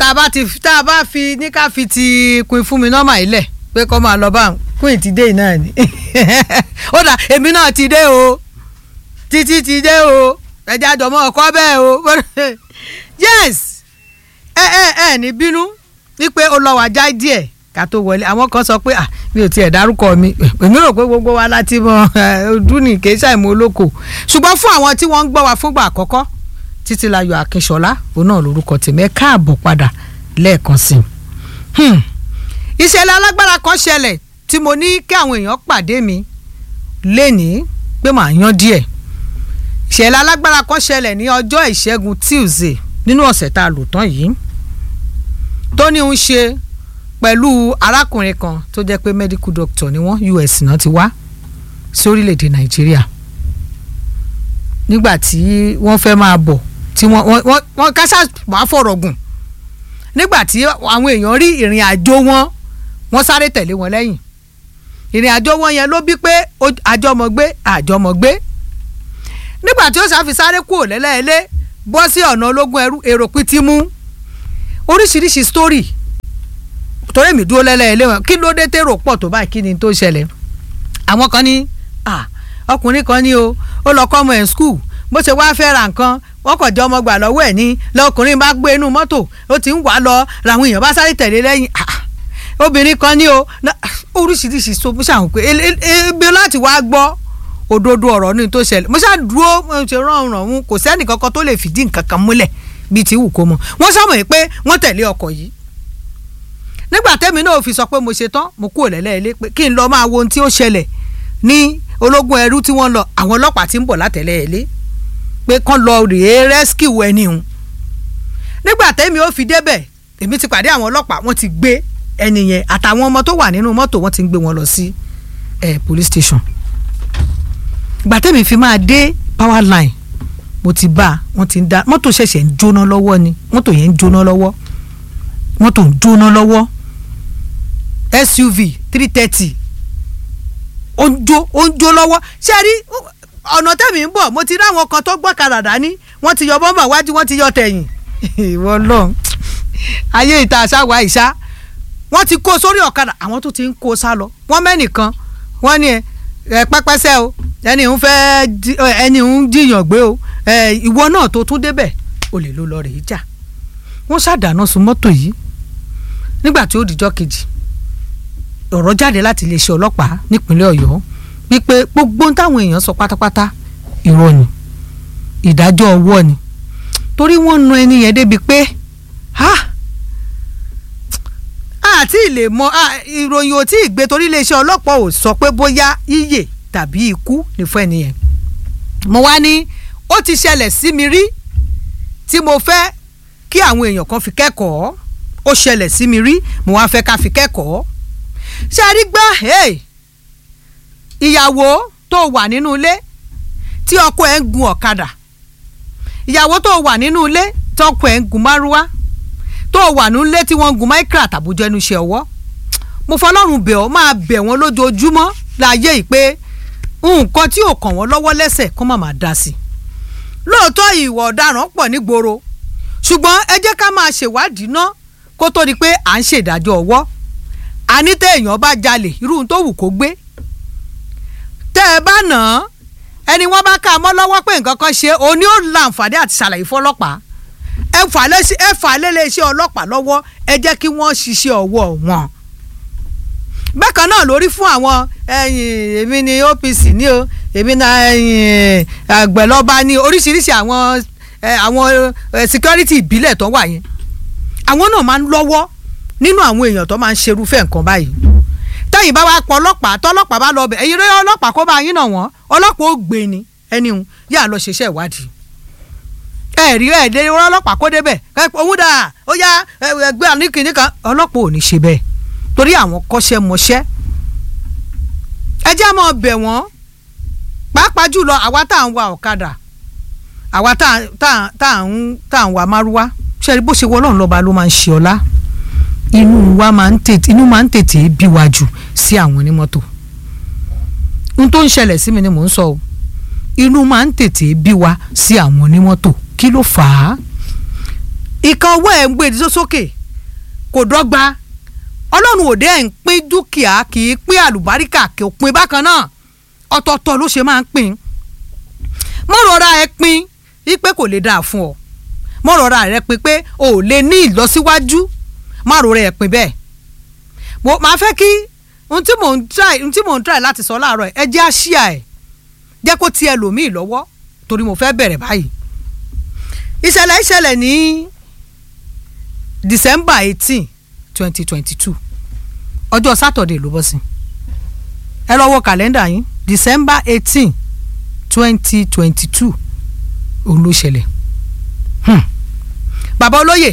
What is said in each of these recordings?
a bá ti tá a bá fi ní ká fi ti Queen Fúnmi nọ́mà ilẹ̀ pé kọ́ máa lọ bá Queen ti dé náà ni ó dà èmi náà ti dé o títí ti dé o ẹja àjọmọ́ ọkọ bẹ́ẹ̀ o yes ẹ ẹ ẹ ní bínú wípé ó lọ wà já díẹ̀ ká tó wọlé àwọn kan sọ pé ah mi ò tiẹ̀ dárúkọ mi èmi rò pé gbogbo wa láti mọ ọdún ní kì í ṣàìmọ̀ olóko ṣùgbọ́n fún àwọn tí wọ́n ń gbọ́ wa fúngbà àkọ́kọ́ títílayọ̀ akínṣọlá òun náà lórúkọ tèmi ẹ káàbọ̀ padà lẹ́ẹ̀kan sí i. ìṣẹ̀lẹ̀ alágbára kan ṣẹlẹ̀ tí mo ní kí àwọn èèyàn pàdé mi lénìí pé màá yan díẹ̀ ìṣẹ̀lẹ̀ alágbára kan ṣẹlẹ̀ ní ọjọ́ ìṣẹ́gun tuesday nínú ọ̀sẹ̀ tá a lò tán yìí tó ní ń ṣe pẹ̀lú arákùnrin kan tó jẹ́ pé medical doctor ni wọ́n US náà ti wá sí orílẹ̀-èdè nàìjíríà nígbà tí wọ́n fẹ́ máa bọ̀ tí wọ́n wọ́n wọ́n kásá wàá fọ̀rọ̀ gùn nígbà tí àwọn èèyàn rí ìrìn àjò wọn wọ́n sáré tẹ̀lé wọn lẹ́yìn ìrìn àjò wọn yẹn ló bí pé àjọmọ̀gbé àjọmọ̀gbé nígbà tí ó ṣàfi sáré kúrò lẹ́lẹ́ẹ̀lẹ́ bọ́ sí ọ̀nà ológun ẹrú èrò pìtì mú oríṣiríṣi story torí mi dúró lẹ́lẹ́ẹ̀lẹ́ wọn kí ló dé tèrò pọ̀ tó báyìí kí ni tó ṣẹlẹ̀ àwọn kan ní ọkùnrin kan ní o ó lọ kọ́ ọmọ ẹ̀ skul bó ṣe wáá fẹ́ ra nǹkan wọ́n kàn jẹ́ ọmọ gbà lọ́wọ́ ẹ̀ ní lọkùnrin bá gbé inú mọ́tò ó ti ń wà lọ làwọn èèyàn bá sáré tẹ̀lé lẹ́yìn obìnrin kan ní o oríṣiríṣi so mo ṣàwọn pé ebi láti wá gbọ́ òdodo ọ̀rọ̀ ní tó ṣẹlẹ̀ mo ṣáà dúró mo ṣe rán ọ̀run kò sẹ́nì kankan tó lè fìdí nǹkan kan múlẹ̀ bíi ti wù kó mọ wọ́n sọ̀mọ̀ pé wọ́n tẹ̀lé ọkọ̀ yìí nígbà tẹ́mi náà fi sọ pé mo ṣe tán mo kúrò lẹ́lẹ́ẹ̀lẹ́ pé kí n lọ máa wo ohun tí ó ṣẹlẹ̀ ní ológun ẹrú tí wọ́n lọ àwọn ọlọ́pàá ti ń bọ̀ látẹ̀lẹ́ẹ̀lẹ́ pé kán lọ rèé rescue ẹni hùn nígbà tẹ́mi ó fi débẹ̀ èmi ti pàdé àwọn ọlọ́pàá wọ́n ti gbé ẹni yẹn àtàwọn ọmọ tó wà nínú mọ́tò wọ́n ti ń gbé wọn lọ sí police station ìgbà tẹ́mi fi máa dé power line mo ti bá a wọ́n ti ń dá mọ́tò ṣẹ̀ṣẹ̀ ń jóná lọ́wọ́ ni mọ́tò yẹn ń jóná lọ́wọ́ mọ́tò ń jóná lọ́wọ́ SUV three thirty ó ń jó ó ń jó lọ́wọ́ ṣé ẹ rí ọ̀nà tẹ̀mí ń bọ̀ mo ti rí àwọn kan tó gbọ́ kadà dání wọ́n ti yọ bọ́mbà wájú wọ́n ti yọ tẹ̀yìn ìwọ lọ ayé ìta àṣàwà ìṣá wọ́n ti kó sórí ọ̀kadà àwọn tó ti ń kó sá lọ wọ́n mẹ́nìkan wọ́n ní ẹ pẹ́pẹ́sẹ́ o ẹni ń fẹ́ ẹni ń jiyàn gbé o ìwọ náà tó tún débẹ̀ o lè ló lọ rèé jà wọ́n ṣàdáná sun mọ́tò yìí nígbà tí ó dìjọ́ kejì ọ̀rọ̀ jáde láti iléeṣẹ́ ọlọ́pàá nípínlẹ̀ ọ̀yọ́ wípé gbogbo táwọn èèyàn sọ pátápátá irọ́ ni ìdájọ́ ọwọ́ ni torí wọ́n nu ẹni yẹn débi pé àti ìlè mọ ìròyìn ò tí ì gbé torí iléeṣẹ́ ọlọ́pàá ò sọ pé bóyá yíyè tàbí ikú ní fún ẹni yẹn mo wá ní ó ti ṣẹlẹ̀ sí mi rí tí mo fẹ́ kí àwọn èèyàn kan fi kẹ́kọ̀ọ́ ó ṣẹlẹ̀ sí mi rí mo wá fẹ́ ká fi kẹ́kọ̀ọ́ ṣe rí gbọ́ ìyàwó tó wà nínú ilé tí ọkọ ẹ̀ ń gun ọ̀kadà ìyàwó tó wà nínú ilé tí ọkọ ẹ̀ ń gun márúwá tó wà nínú ilé tí wọ́n ń gun micra tàbújọ ẹnu iṣẹ́ ọwọ́ mo fọlọ́run bẹ̀ ọ́ máa bẹ̀ wọ́n lójoojúmọ́ láàyè yìí pé nǹkan tí ò kàn wọ́n lọ́wọ́ lẹ́sẹ̀ kó má máa dá sí i lóòótọ́ ìwà ọ̀daràn pọ̀ nígboro ṣùgbọ́n ẹ jẹ́ ká máa ṣèwádìí ná kó tó di pé à ń ṣèdájọ́ ọwọ́ àní téèyàn bá jalè irú tó wù kó gbé tẹ́ ẹ bá nà án ẹni wọ́n bá ká a mọ́ lọ́wọ́ pé nǹkan kan ṣe òní ó láǹfààní àti ṣàlàyé fọlọ́pàá ẹ fà lélẹ́ṣẹ́ ọlọ́pàá lọ́wọ́ ẹ jẹ́ kí wọ́n ṣiṣẹ́ ọwọ́ wọn. bákan náà lórí fún àwọn èmi ni OPC ní o èmi na àgbẹ̀lọ́ba ní oríṣiríṣi àwọn àwọn security ìbílẹ̀ tó wà yẹn àwọn náà máa ń lọ́wọ́ nínú àwọn èèyàn tó máa ń ṣerúfẹ́ nǹkan báyìí tẹ́yìn bá wá pọ̀ ọlọ́pàá tọ́lọ́pàá bá lọ bẹ̀ ẹ̀yin rẹ́ ọlọ́pàá kó bá yín náà wọ́n ọlọ́pàá ó gbé ni ẹni hùn yà lọ ṣiṣẹ́ ìwádìí ẹ rí ẹ dé ọlọ́pàá kó débẹ̀ òun dà ó yá ẹgbẹ́ àníkìní kan ọlọ́pàá ò ní ṣe bẹ́ẹ̀ torí àwọn kọ́ṣẹ́ mọṣẹ́ ẹ jẹ́ mọ́ bẹ̀ wọ́n pàápàá jùlọ àwa tá à ń wa ọ̀kadà àwa tá à ń wa márúwá ṣe bó ṣe wọ́lọ́run lọ́ba ló máa ń ṣe ọlá inú wa máa ń tètè inú máa ń tètè bí wa jù sí àwọn onímọ́tò n tó ń ṣẹlẹ̀ sí mi ni mò ń sọ o inú máa ń tètè bí wa sí àwọn onímọ́tò kí ló fà á ìka ọwọ́ ẹ̀ ń gbé ìdíjọ́ sókè kò dọ́gba ọlọ́run òde ẹ̀ ń pín dúkìá kì í pín àlùbáríkà kì í pín bákan náà ọ̀tọ̀ọ̀tọ̀ ló ṣe máa ń pín mọ́ rọra ẹ pín wípé kò lè dáa fún ọ mọ́ rọra rẹ pín pé o ò lè ní ìlọsíwájú má rọra ẹ pín bẹ́ẹ̀ mo máa fẹ́ kí ohun tí mò ń try ohun tí mò ń try láti sọ láàárọ̀ ẹ jẹ́ àṣìá ẹ̀ jẹ́ kó ti ẹlòmíì lọ́wọ́ torí mo fẹ́ bẹ̀rẹ̀ báyìí ìṣẹ̀lẹ̀ ìṣẹ̀lẹ̀ ní December eighteen twenty twenty two ọjọ́ Saturday ló bọ́ sí ẹ lọ wo kàlẹ́ndà yín December eighteen twenty twenty two òun ló ṣẹlẹ̀ hmm. bàbá olóyè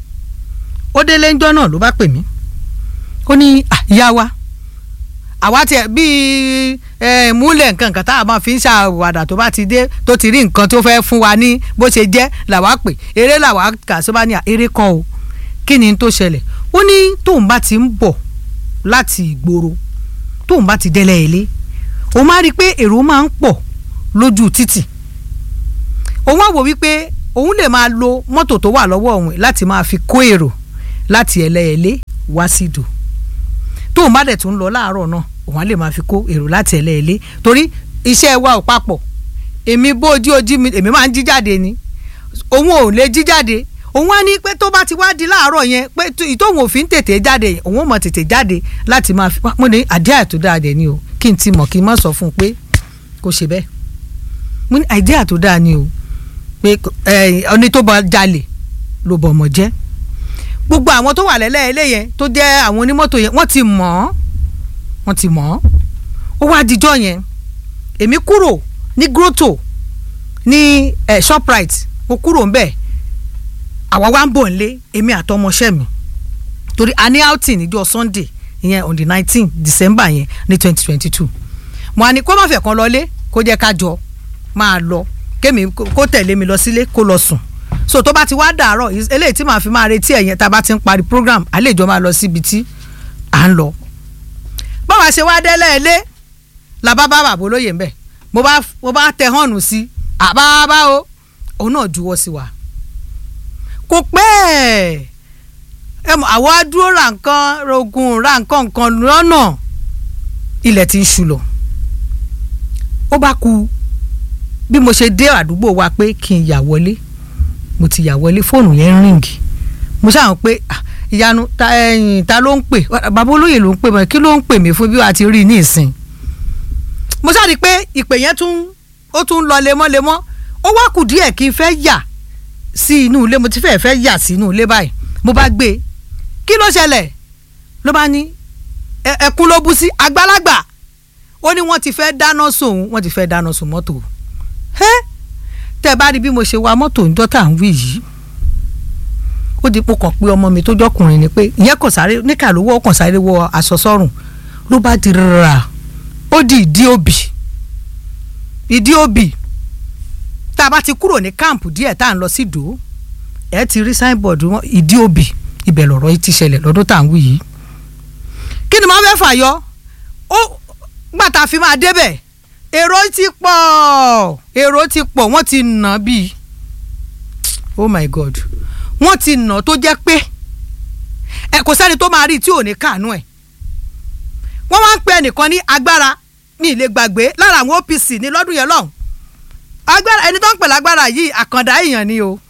ó délé ńjọ́ náà ló bá pè mí ó ní ìyá wa àwa tiẹ̀ bíi múlẹ̀ nǹkan nǹkan tá a máa fi ń ṣàwàdà tó bá ti dé tó ti rí nǹkan tó fẹ́ fún wa ní bó ṣe jẹ́ làwa pè eré làwa kà só bá ní eré kan o kí ni tó ṣẹlẹ̀ ó ní tóun bá ti ń bọ̀ láti ìgboro tóun bá ti délẹ̀ ilé òun máa rí i pé èrò máa ń pọ̀ lójú títì òun á wò wípé òun lè máa lo mọ́tò tó wà lọ́wọ́ òun láti máa fi kó èrò láti ẹlẹ́ẹ̀lé wá sí ìdò tóun bá dẹ̀ tún lọ láàárọ̀ náà òun á lè máa fi kó èrò láti ẹlẹ́ẹ̀lé torí iṣẹ́ wa ò papọ̀ èmi bó ojú ojú mi èmi máa ń jí jáde ni òun ò lè jí jáde òun á ní pé tó bá ti wá di láàárọ̀ yẹn pé ìtòhun òfin tètè jáde òun ò mọ̀ tètè jáde láti máa fi mo ní àdéhà tó dáa dẹ̀ ni o kí n ti mọ̀ kí n má sọ fún un pé kò ṣe bẹ́ẹ̀ mo ní àdéhà tó dáa ni o pé ọní tó bá jalè ló bọ̀ ọmọ jẹ́ gbogbo àwọn tó wà lẹ́lẹ́ ilé yẹn tó jẹ́ àwọn onímọ́tò yẹn wọ́n ti mọ̀ ọ́ wọ́n ti mọ̀ ọ́ ó wá dijọ́ yẹn èmi kúrò ní grotto ní eh, shoprite mo kúrò ńbẹ̀ àwa wá ń bọ̀ nílé èmi àtọmọṣẹ́ mi torí a ní outing níjọ́ sunday ìyẹn on the nineteen december yẹn ní twenty twenty two mo á ní kó má fẹ́ kan lọlé kó jẹ́ ká jọ máa lọ kémi kó tẹ̀lé mi lọ sílé kó lọ sùn so tó bá ti wá dàárọ̀ eléyìí tí màá fi máa retí ẹ̀yẹn tá a bá ti ń parí program àlejò máa lọ síbi tí à ń lọ. báwa ṣe wá délẹ̀ ilé làbá bá bàbá olóyè ń bẹ̀ mo bá mo bá tẹ hànú sí àbábá o òun náà juwọ́ sí wa. kò pẹ́ ẹ mọ̀ àwa dúró ra nǹkan rogun ra nǹkan nǹkan lọ́nà ilẹ̀ ti ń ṣú lọ. ó bá ku bí mo ṣe dé àdúgbò wa pé kí n yà wọlé mo ti yà wọlé fóònù yẹn ń ríǹgì mo ṣàwọn pé ìyanu ta ẹyìn ta ló ń pè bàbá olóyè ló ń pè mọ kí ló ń pè mí fún bí wàá ti rí i ní ìsìn mo ṣàrí pé ìpè yẹn tún ó tún lọ lemọ́lemọ́ ó wá kù díẹ̀ kí n fẹ́ yà sí inú ilé mo ti fẹ́ fẹ́ yà sí inú ilé báyìí mo bá gbé e kí ló ṣẹlẹ̀ ló bá ní ẹkún ló bú sí àgbàlagbà ó ní wọ́n ti fẹ́ dáná sóun wọ́n ti fẹ́ dáná sóun mọ́tò ẹ́ tẹ́ bá rí bí mo ṣe wa mọ́tò ńjọ́ tá à ń wí yìí ó di pò kàn pé ọmọ mi tó jọkùnrin ni pé ìyẹn kò sáré níkà ló wọ́ kàn sáré wọ aṣọ sọ́rùn ló bá di rà ó di ìdí òbí ìdí òbí tá a bá ti kúrò ní káàmpù díẹ̀ tá à ń lọ sí ìdó ẹ ti rí signboard wọn ìdí òbí ibẹ̀ lọ̀rọ̀ yìí ti ṣẹlẹ̀ lọ́dún tá à ń wí yìí kí ni mo fẹ́ fàyọ ó gbàtà fi máa débẹ̀ èrò ti pọ̀ èrò ti pọ̀ wọ́n ti nà bíi oh my god wọ́n ti nà tó jẹ́ pé ẹ kò sẹ́ni tó máa rí tí ò ní kàánú ẹ̀ wọ́n wá ń pe ẹnìkan ní agbára ní ilé gbàgbé lára àwọn OPC ní lọ́dún yẹn lọ́hùn agbára ẹni tó ń pè lágbára yìí àkàndá èèyàn ni o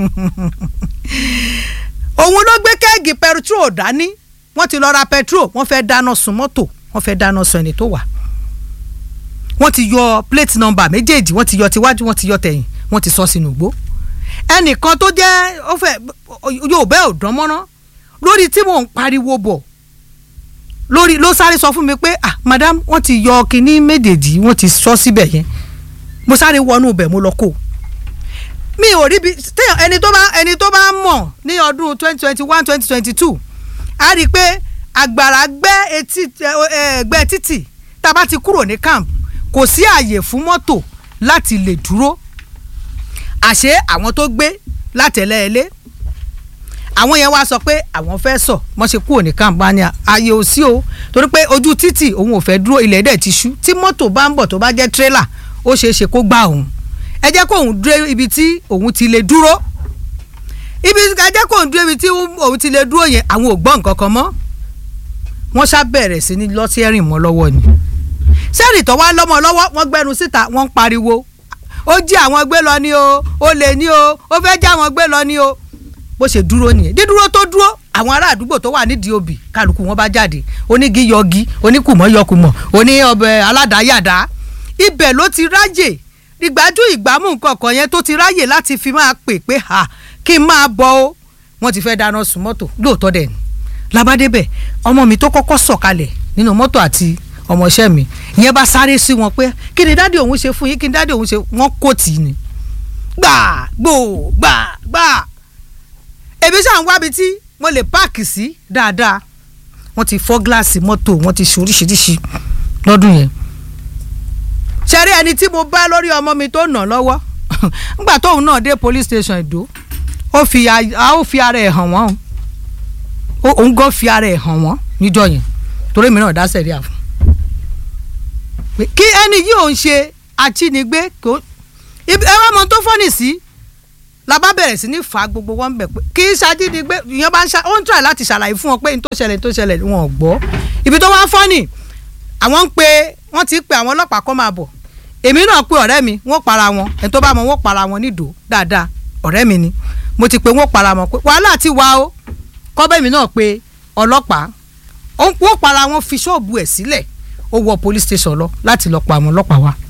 òun ló gbé kẹ́ẹ̀gì pẹtrol dání wọ́n ti lọ ra pẹtrol wọ́n fẹ́ dáná sun mọ́tò wọ́n fẹ́ dáná sun ẹni tó wà wọ́n ti yọ plate number méjèèjì wọ́n ti yọ tiwájú wọ́n ti yọ tẹ̀yìn wọ́n ti sọ sínú igbó ẹnìkan tó jẹ́ ó fẹ́ yóò bẹ́ẹ̀ ò dán mọ́ná lórí tí mò ń pariwo bọ̀ lórí ló sáré sọ fún mi pé ah madam wọ́n ti yọ kinní méjèèjì wọ́n ti sọ síbẹ̀ yẹn mo sáré wọnú ibẹ̀ mo lọ kó mi ò rí bi téèyàn ẹni tó bá ẹni tó bá mọ̀ ní ọdún twenty twenty one twenty twenty two a rí i pé àgbàrá gbẹ́ etí ẹgbẹ́ títì tá a bá ti kúrò ní camp kò sí àyè fún mọ́tò láti lè dúró àṣé àwọn tó gbé látẹ̀lẹ́ẹ̀lé àwọn yẹn wá sọ pé àwọn fẹ́ sọ wọ́n ṣe kúrò ní kàmpania ààyè ò sí o torí pé ojú títì òun ò fẹ́ dúró ilẹ̀ dẹ̀ ti ṣú tí mọ́tò bá ń bọ̀ tó bá jẹ́ tírélà ó ṣeé ṣe kó gbá òun ẹ jẹ́ kó òun dúró ibi tí òun ti lè dúró ibi ẹ jẹ́ kó ń dúró ibi tí òun ti lè dúró yẹn àwọn ò gbọ́ nǹkan kan mọ́ wọ́n ṣá bẹ̀rẹ̀ sí ní lọ́sẹ̀rìn mọ́ lọ́wọ́ ni sẹ́rì tó wá lọ́mọ lọ́wọ́ wọ́n gbẹnu síta wọ́n ń pariwo ó jí àwọn gbé lọ ní o ó lè ní o ó fẹ́ já àwọn gbé lọ ní o bó ṣe dúró nìyẹn dídúró tó dúró àwọn ará àdúgbò tó wà nídìí òbí kálukú wọn bá jáde onígi yọgi oníkùmọ̀ yọkùmọ̀ oní ọbẹ̀ aládàáyàdá ibẹ̀ ló ti ráyè ìgbájú ìgbámú nǹkan kan yẹn tó ti ráyè láti fi máa pè pé ha kí n máa bọ̀ o wọ́n ti fẹ́ dáná sun mọ́tò lóòótọ́ dẹ̀ ni labádébẹ̀ ọmọ mi tó kọ́kọ́ sọ̀kalẹ̀ nínú mọ́tò àti ọmọọṣẹ́ mi ìyẹn bá sáré sí wọn pé kí ni dáàdi òun ṣe fún yín kí ni dáàdi òun ṣe wọ́n kò tì í ni gbà gbò gbà gbà èmi ṣáà ń wábi tí mo lè páàkì sí dáadáa wọ́n ti fọ́ gíláàsì mọ́tò wọ́n ti ṣe oríṣiríṣi lọ́dún yẹn ṣẹ́rí ẹni tí mo bá lórí ọmọ mi tó nà lọ́wọ́ nígbà tóun náà dé police station Ìdó ó fi a ó fi ara ẹ̀ hàn wọ́n o òun gan fi ara ẹ̀ hàn wọ́n níjọ́ yẹn torí mi náà dá sẹ̀ríà fún kí ẹni yìí ò ń ṣe ajínigbé kò ẹ wá mọ tó fọ́nì sí la bá bẹ̀rẹ̀ sí ní fa gbogbo wọn bẹ̀ pé kì í ṣajínigbé ìyẹn bá ń ṣá ó ń try láti ṣàlàyé fún wọn pé n tó ṣẹlẹ̀ n tó ṣẹlẹ̀ wọn ò gbọ́ ibi tó wá fọ́nì àwọn ń pe wọ́n ti pe àwọn ọlọ́pàá kó máa bọ̀ èmi náà pe ọ̀rẹ́ mi wọ́n para wọn ẹni tó bá mọ wọ́n para wọn nídò dáadáa ọ̀rẹ́ mi ni mo ti pe wọ́n para wọn pé wàhálà ti wà o kọ́bẹ́ mi náà pe ọlọ́pàá wọ́n para wọn fi ṣọ́ọ̀bù ẹ̀ sílẹ̀ ó wọ police station lọ láti lọ pa àwọn ọlọ́pàá wa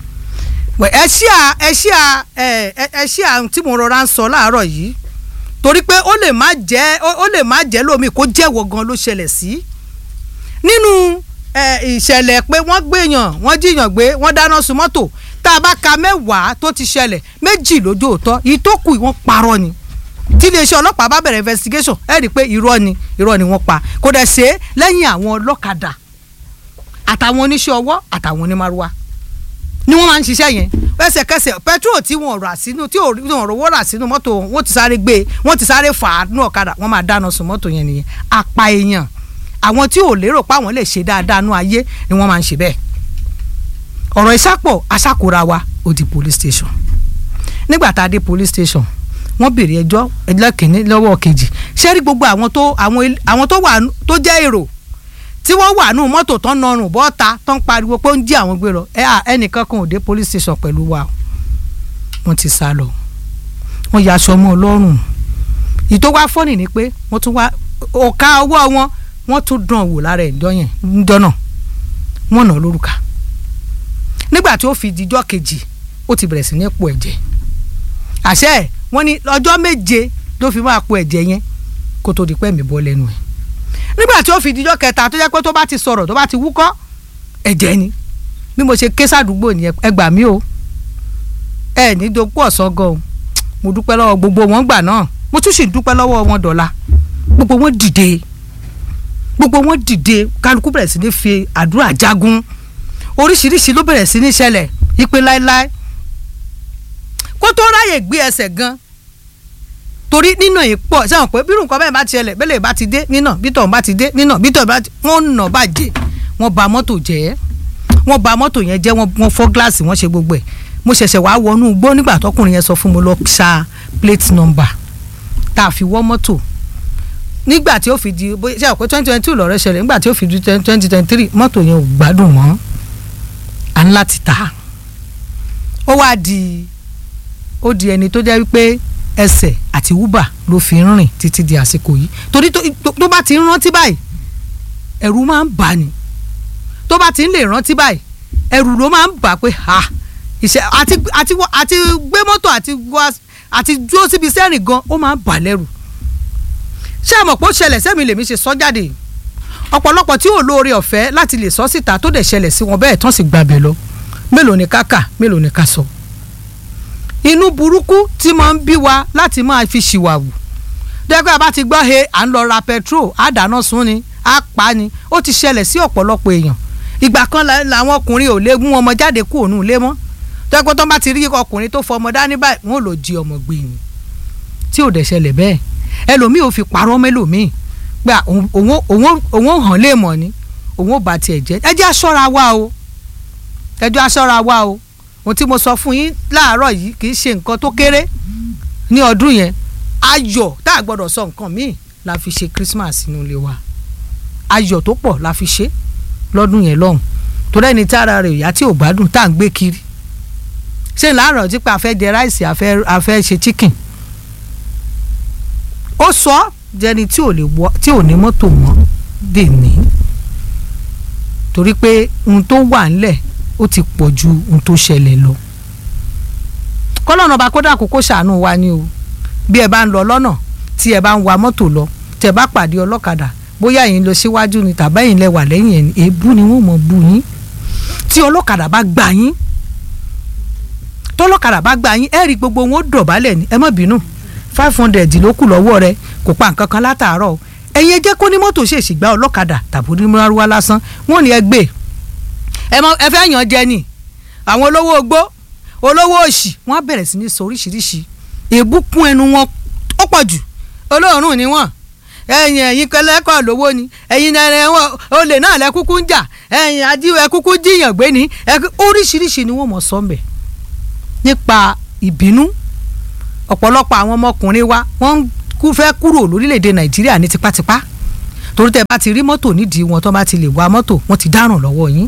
ẹ ṣí à ẹ ṣí à ẹ ẹ ṣí à tí mo rọra ń sọ láàárọ̀ yìí torí pé ó lè má jẹ́ ó lè má jẹ́ lómi kó jẹ́wọ́ gan ló ṣẹlẹ̀ sí nínú ìṣẹ̀lẹ̀ pé wọ́n gbéyàn wọ́n jíyàn gbé wọ́n dáná sun mọ́tò tá a bá ka mẹ́wàá tó ti ṣẹlẹ̀ méjì lójú òótọ́ ìtókù wọ́n parọ́ ni tí iléeṣẹ́ ọlọ́pàá bá bẹ̀rẹ̀ investigation ẹ rí i pé irọ́ ni irọ́ ni wọ́n pa kò dẹ̀ ṣe é lẹ́yìn àwọn ọlọ́kadà àtàwọn oníṣẹ́ ọwọ́ àtàwọn onímàrúwá ni wọ́n máa ń ṣiṣẹ́ yẹn ẹsẹ̀kẹsẹ̀ petrol tí wọ́n rà sínú tí wọ́n rówó rà sínú mọ́tò wọ́n ti sáré gbé wọ́n ti sáré fà á nú ọ̀kadà wọ́n máa dáná sun mọ́tò yẹn nìyẹn apá èèyàn àwọn tí ò lérò pé àwọn lè ṣe dáadáa nú ayé ni wọ́n máa ń ṣe bẹ́ẹ̀ ọ̀rọ̀ ìsápọ̀ aṣàkóra wa ó di police station nígbà tá a dé police station wọ́n béèrè ẹjọ́ ẹjọ́ kìíní lọ́wọ́ kejì ṣé rí gbogbo àwọn tó àwọn tó wà tó jẹ́ èrò tí wọ́n wà nù mọ́tò tán nọrùn bọ́ta tán pariwo pé ó ń jí àwọn gbé lọ ẹ à ẹnìkan kan ò dé police station pẹ̀lú wa wọ́n ti sá lọ wọ́n ya aṣọ ọmọ ọlọ́run ìtò wá fọ́nì ni pé wọ́n tún wá ọ̀ka ọwọ́ wọn wọ́n tún dán wò lára ẹ̀jọ́ yẹn ńjọ́ náà wọ́n nà lórúkà nígbà tí ó fi dijọ́ kejì ó ti bẹ̀rẹ̀ sí ní po ẹ̀jẹ̀ àṣẹ wọ́n ní ọjọ́ méje ló fi máa po ẹ̀jẹ̀ yẹn kó tó di pẹ́ mi bọ́ lẹ́nu ẹ̀ nígbà tí ó fi dijọ́ kẹta tó jẹ́ pé tó bá ti sọ̀rọ̀ tó bá ti wúkọ́ ẹ̀jẹ̀ ni bí mo ṣe ké sádùúgbò nìyẹn ẹ gbà mí o ẹ ní dopò ọ̀sán gan o mo dúpẹ́ lọ́wọ́ gbogbo wọn gbà náà mo tún sì dúpẹ́ lọ́wọ́ wọn dọ̀la gbogbo wọn dìde gbogbo wọn dìde kálukú bẹ̀rẹ̀ sí ní fi àdúrà jagun oríṣiríṣi ló bẹ̀rẹ̀ sí ní ṣẹlẹ̀ ìpè láéláé kó tó ráyè gbé ẹsẹ̀ gan torí nínà yìí pọ̀ sẹ́wọ̀n pé bírù nǹkan bẹ́ẹ̀ bá ti ṣẹlẹ̀ bẹ́lẹ̀ bá ti dé nínà bítọ̀ bá ti dé nínà bítọ̀ bá ti wọ́n nà bàjẹ́ wọ́n ba mọ́tò jẹ́ wọ́n ba mọ́tò yẹn jẹ́ wọ́n fọ́ gíláàsì wọ́n ṣe gbogbo ẹ̀ mo ṣẹ̀ṣẹ̀ wá wọnú igbó nígbà tọkùnrin yẹn sọ fún mi lọ ṣa plate number tá a fi wọ́ mọ́tò nígbà tí ó fi di ṣe àpò twenty twenty two lọ́rẹ́ ṣẹlẹ̀ nígbà tí ó fi di twenty twenty three mọ́tò yẹn ò gbádùn mọ́ à ń láti tà ó wá di ó di ẹni tó jẹ́ wípé ẹsẹ̀ àti uber ló fi ń rìn títí di àsìkò yìí torí tó bá ti ń rántí báyìí ẹ̀rù máa ń bà ní tó bá ti ń lè rántí báyìí ẹ̀rù ló máa ń bà pé ha ìṣe àti àti àti gbé mọ́tò àti àti dúró síbi sẹ́rìn gan ó máa ń bà lẹ́rù ṣé àmọ̀ pé ó ṣẹlẹ̀ sẹ́mi lèmi ṣe sọ jáde ọ̀pọ̀lọpọ̀ tí ò lóore ọ̀fẹ́ láti lè sọ síta tó dẹ̀ ṣẹlẹ̀ sí wọn bẹ́ẹ̀ tán sì gbàbẹ̀ lọ mélòó ni ká kà mélòó ni ká sọ. So inú burúkú tí máa ń bí wa láti máa fi ṣìwàwù dẹ́gbẹ́ bá ti gbọ́ he à ń lọ ra petrol á dáná sun ni á pa ni ó ti ṣẹlẹ̀ sí ọ̀pọ̀lọpọ̀ èèyàn ìgbà kan làwọn ọkùnrin ò lè mú ọmọ jáde kú òun ilé mọ́ dẹ́gbẹ́ tó bá ti rí ọkùnrin tó fọmọ dání báyìí wọn ò lò jí ọmọ gbé ni tí ò dẹ̀ ṣẹlẹ̀ bẹ́ẹ̀ ẹlòmíì ò fi parọ́ mẹ́lòmíì pé òun hàn lè mọ̀ ni òun ò bá tiẹ̀ jẹ́ ẹ jẹ́ aṣọ́ra wa o ẹ jẹ́ aṣọ́ra wa o ohun tí mo sọ fún yín láàárọ̀ yìí kì í ṣe nǹkan tó kéré ní ọdún yẹn ayọ̀ tá a gbọ́dọ̀ sọ nǹkan míì la fi ṣe Christmas nínú ilé wa ayọ̀ tó pọ̀ la fi ṣe lọ́dún yẹn lọ́hùn torí ẹni tí ara rẹ̀ ìyá tí ò gbádùn tá à ń gbé kiri ṣé láàárọ̀ tí pé a fẹ́ jẹ ráìsì a fẹ́ a fẹ́ ṣe chicken ó sọ jẹni tí ò lè wọ tí ò ní mọ́tò mọ́ dè ní torí pé ohun tó wà ńlẹ̀ ó ti pọ̀ ju ohun tó ṣẹlẹ̀ lọ kọ́lọ́nà bá kódà kókó ṣàánú wa ni o bí ẹ bá ń lọ lọ́nà tí ẹ bá ń wa mọ́tò lọ tẹ bá pàdé ọlọ́kadà bóyá ẹ̀yin lọ síwájú ni tàbí ẹ̀yin lẹ wà lẹ́yìn ẹ̀ èébú ni wọ́n mọ̀ bú yín tí ọlọ́kadà bá gbà yín tọ́lọ́kadà bá gbà yín ẹ rí gbogbo wọn ó dọ̀bálẹ̀ ni ẹ má bínú five hundred ló kù lọ́wọ́ rẹ kò pa nǹkan kan látàárọ̀ o ẹ̀yin ẹ jẹ́ kó ní mọ́tò ṣèṣì gba ọlọ́kadà tàbí onímọ̀rúwá lásán wọ́n ní ẹ gbé ẹ mọ ẹ fẹ́ yàn jẹ ni àwọn olówó ogbó olówó òṣì wọ́n á bẹ̀rẹ̀ sí ní sọ oríṣiríṣi èébú kún ẹnu wọn ó pọ̀ jù olóòórùn ni wọ́n ẹ̀yin ẹ̀yin kẹlẹ́kọ̀ lówó ni ẹ̀yin ẹ̀rẹ̀ wọn olè náà lẹ kúkú ń jà ẹ̀yin ajíwẹ̀ kúkú jiyàn gbé ni oríṣiríṣi ni wọ́n mọ̀ sọ́mbẹ̀ nípa ìbínú ọ̀pọ̀lọpọ̀ àwọn ọmọkùnrin wa wọ́n kú fẹ́ kúrò lórílẹ̀‐èdè nàìjíríà ní tipátipá torí tẹ́ bá ti rí mọ́tò nídìí wọn tó bá ti lè wa mọ́tò wọ́n ti dáràn lọ́wọ́ yín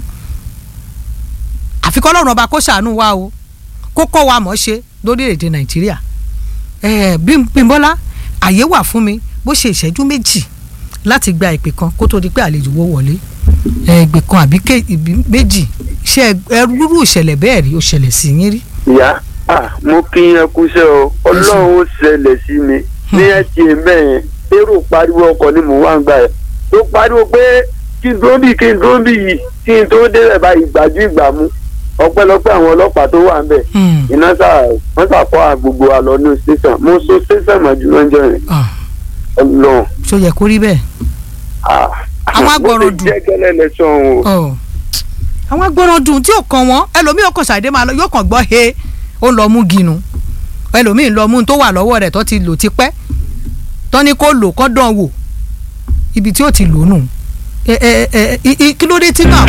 àfikọ́ lọ́rùn ọba kó ṣàánú wa o kó kọ́ wa mọ̀ ṣe lórílẹ̀‐èdè nàìjíríà ẹ̀ẹ́ Bímbọ́lá àyè wà fún mi bó ṣe ìṣẹ́jú méjì láti gba ìpè kan kó tó di pé àlejò wo wọlé ìpè kan àbí méjì ṣe ẹrúrú ìṣẹ̀lẹ̀ bẹ́ẹ̀ rí ó ṣẹlẹ̀ sí yín rí. ìyá mo kí yẹn kúṣẹ́ o ọlọ́run ó ṣẹlẹ̀ sí mi ní ẹtì mẹ́yẹn èrò pariwo ọkọ̀ ni mò ń wá ń gbà ẹ̀ tó pariwo pé kí n tó bì kí n tó bì yìí kí n tó débẹ̀ báyìí gbàjú ìgbà mu ọpẹ́lọpẹ́ àwọn ọlọ́pàá tó wà ń bẹ̀ iná sà wọ́n sàkọ́ gbogbo wa lọ ní station mo so station mọ́jú lọ́jọ́ yẹn Ọlọ́run. ṣó yẹ kó rí bẹ́ẹ̀. àwọn agbọràn dùn mo ti jẹ́ gẹ́lẹ́ lẹ́sàn-án o. àwọn agbọràn dùn tí ò kàn wọ́n ẹlòmíì ọkàn ṣàdé máa lọ yóò kàn gbọ́ he ó lọ mú ginu ẹlòmíì lọ mú tó wà lọ́wọ́ rẹ̀ tó ti lò tipẹ́ tó ní kó lò kó dán wò ibi tí ó ti lò nù kí ló dé tí náà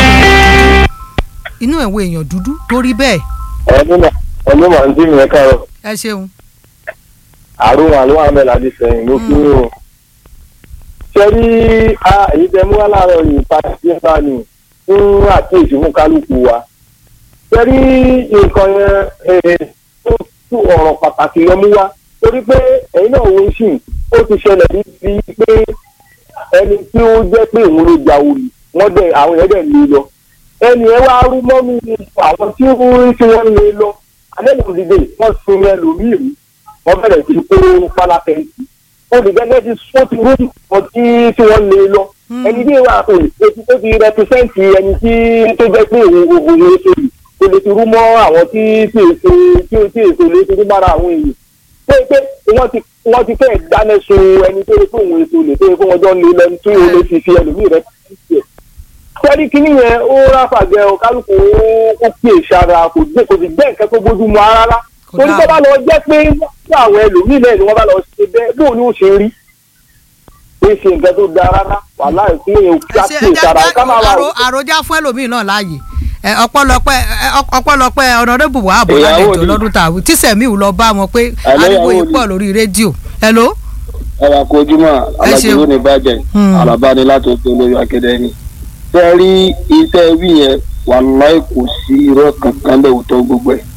inú ẹ̀wọ̀ èèyàn dúdú tó rí bẹ́ẹ̀. ẹni màá ń dín mi ẹ káàárọ̀. ẹ ṣeun. àrùn àlọ́ àmẹ́ làdí sẹ́yìn ló kí ní o. ṣé rí èyí tẹ mú wá láàárọ̀ yìí padà sí ẹ̀ka ni fún àkíyèsí fún kálukú wa. ṣé rí nǹkan yẹn tó tú ọ̀rọ̀ pàtàkì yẹn mú wá torí pé ẹ̀yin náà wo sí ó ti ṣẹlẹ̀ níbi pé ẹni tí ó jẹ́ pé òun ló ja olè wọ́n dẹ̀ àwọn èèyàn dẹ̀ lé lọ ẹni ẹ wá rú mọ́nú àwọn tí wọ́n tí wọ́n lé lọ alẹ́kùn dìde wọ́n sin ẹlòmíì rí wọ́n bẹ̀rẹ̀ sí kó pálákẹ́ǹtì olùgbẹ́lẹ́ ti sọ ti rú wọn tí tí wọ́n lé lọ ẹni bí wàá pè é tó ti rẹpísẹ́ǹtì ẹni tí tó jẹ́ pé òun òun lè ṣe yìí kò lè ti rú mọ́ àwọn tí tí èso tí tí èso lè ti rú mára àwọn èèyàn pé pé wọ́n ti wọ́n ti fẹ́ẹ̀ dáná sun ẹni tó yẹ kó òun èso lè tó yẹ kó wọ́n jọ lé lẹ́nu tí ó lè fi fi ẹlòmíì rẹpísẹ́ǹtì ẹ̀ sẹ́rí kínní yẹn ó ráfàgẹ́ ọ kálukú ó pè sára kò dé kò sì jẹ́ nǹkan tó bójú mu rárá torí tó bá lọ jẹ́ pé ní àwọn ẹlòmíì náà ni wọ́n bá lọ ṣe bẹ́ẹ̀ bóun ni ó ṣe rí pé ṣe nǹkan tó da rárá wàhálà ìpínlẹ̀ yẹn ó ká pè sára ká máa wà. àròjá fún ẹlòmíì náà láàyè ọpẹ́lọpẹ́ ọpẹ́lọpẹ́ ọ̀nàdébù wà àbọ̀ lálejò lọ́dún tààwí tí sẹ̀míù lọ bá wọn pé ariwo yìí pọ̀ lórí rédíò hello. ẹ wà kó ojúmọ́ alájọ ní bàjẹ́ alábàání láti ọjọ́ olórí akẹ́dẹ́ni tẹ́ rí iṣẹ́ wí yẹn wàláì kò sí irọ́ kankan lóòótọ́ gbogbo ẹ̀.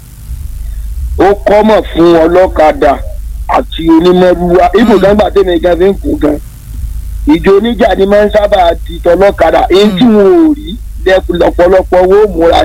ó kọ́mọ̀ fún ọlọ́kadà àti onímọ̀rúwa ibùdókòwò tẹ̀mí gan fi ń kú gan. ìjọ oníjà ni máa ń sábà di tọlọ́kadà èyí tí wọn ò rí lọ́pọ̀lọpọ̀ wo múra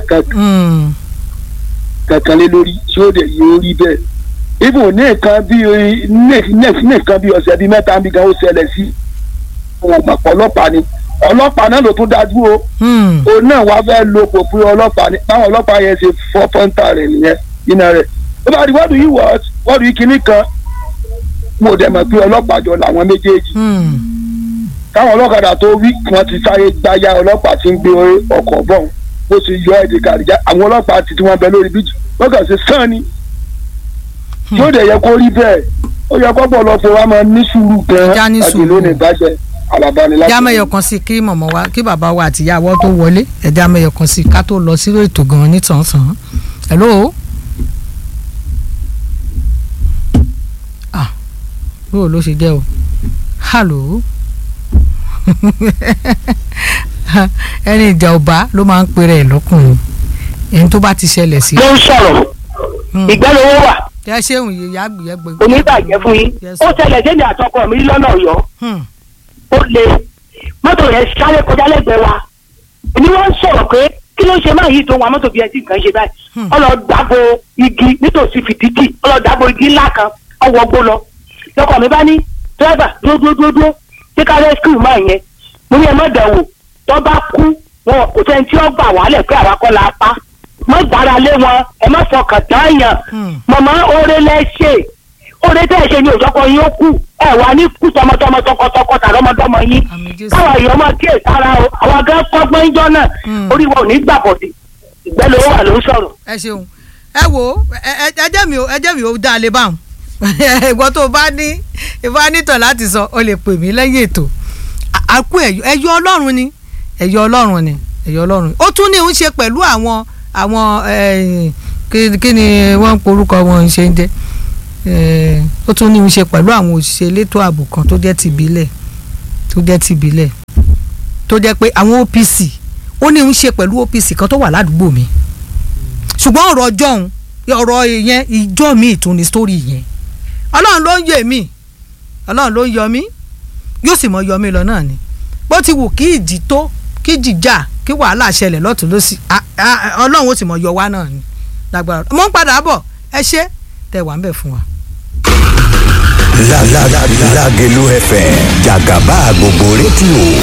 kankan lé lórí tí ó dẹ̀ yóò rí bẹ́ẹ̀. ibùn ní nǹkan bí nǹkan bí ọ̀sẹ̀ bíi mẹ́ta bí gan ó ṣẹlẹ̀ sí ọ̀pọ̀ ọlọ́pàá ni ọlọ́pàá náà ló tún dájú o òun náà wàá fẹ́ lo pòpin ọlọ́pàá ní báwọn ọlọ́pàá yẹn ṣe fọ́ pọ́ńtà rẹ̀ nìyẹn iná rẹ̀ ó bá di wọ́ọ̀dù yìí wọ́ọ̀dù yìí kìíní kan mo dẹ̀ mọ̀ pé ọlọ́pàá jọ làwọn méjèèjì káwọn ọlọ́kadà tó wí wọn ti sáré gbáyà ọlọ́pàá ti ń gbé ọkọ̀ bọ̀ bó ti yọ ẹ̀dẹ̀ kàdíjà àwọn ọlọ́pàá ti tí wọ́n bẹ lórí bíjì wọ́n kàn sí sàn ni tí ó dẹ̀ yẹ kó rí bẹ́ẹ̀ ó yẹ kó pọ̀lọpọ̀ wa máa ní sùúrù gan-an àti lónìí bàjẹ́ alábánilá. ẹja mẹyọ kan sí kí mọ̀mọ́ wa kí bàbá wa àti ìyá wa tó wọlé ẹja mẹyọ kan sí ká tó lọ sí ètò gan-an nítànsán. hello. ah bó ló ṣe jẹ́ o hello ẹni ìjà ọba ló máa ń pèrè ẹ̀ lọ́kùnrin ẹni tó bá ti ṣẹlẹ̀ sí. ló ń sọ̀rọ̀ Hmm. ìgbẹ́lówó wà ẹ ṣéun yìí yá gbìyẹ gbẹ. oníbàjẹ́ fún yín Yes. ó ṣẹlẹ̀ sẹ́ni àtọkọ mi lọ́nà ọ̀yọ́ Hmm. ó le mọ́tò yẹn sáré kọjá lẹ́gbẹ̀ẹ́ wa ni wọ́n ń sọ̀rọ̀ pé kí ló ṣe máa yí tó wa mọ́tò bí ẹ ti nǹkan ṣe báyìí Hmm. ọlọ dàbò igi nítòsí fìdíjì ọlọ dàbò igi ńlá kan ọwọ́ gbó lọ lọkọ mi bá ní dírẹ́bà dúró dúró dúró dúró ṣé ká rẹ́síkìú máa yẹn mo ní ẹ má dẹ̀wò tó bá kú wọn kò sẹ́ni tí ó gbà wálẹ̀ pé àwa kọ́ la pa má gbára lé wọn ẹ má fọkàn tán yàn Hmm. mọ̀mọ́ oore lẹ́ṣẹ̀ oore tẹ́ ẹ ṣe ni òjọ́kọ yín ó kú ẹ wà ní kú tọmọtọmọ tọkọtọkọ tàlọ́mọdọ́mọ yín Àmín Jésù. káwọn èèyàn máa kíyè sára o àwọn akẹ́ kọ́gbọ́n ìjọ náà Hmm. orí wọn ò ní gbà bọ̀dì ìgbẹ́ ló wà ló ń sọ̀rọ̀. ẹ ṣeun ẹ wo ẹ- ẹ- ẹjẹ mi ò ẹjẹ mi ò dá a lè báwọn ìwọ tó o bá ní ìbá nítàn láti sọ ọ lè pè mí lẹ́yìn ètò À- àkú ẹ̀yọ ẹ̀yọ ọlọ́run ni ẹ̀yọ ọlọ́run ni ẹ̀yọ ọlọ́run ó tún ní í ṣe pẹ̀lú àwọn àwọn eh, kí kí ni wọ́n ń porúkọ wọn ṣe ń jẹ́ Eh, ó tún ní í ṣe pẹ̀lú àwọn òṣìṣẹ́ elétò ààbò kan tó jẹ́ tìbílẹ̀ tó jẹ́ tìbílẹ̀ tó jẹ́ pé àwọn OPC ó ní í ṣe pẹ̀lú OPC kan tó wà ládùúgbò mi ṣùgbọ́n ọ̀rọ̀ ọjọ́ òun ọ̀rọ̀ yẹn ìjọ mi ìtún ní sítórì yẹn ọlọ́run ló ń yọ mí ọlọ́run ló ń yọ mí yóò sì mọ yọ mí lọ náà ni bó ti wù kí ìjì tó kí ìjì jà kí wàhálà ṣẹlẹ̀ lọ́tún lọ́sì á- á- ọlọ́run ó sì mọ yọ wá náà ni lágbára mo ń padà bọ̀ ẹ ṣé tẹ wà ń bẹ̀ fún wa. La la la Lágelú FM jàgàbá gbogbo rédíò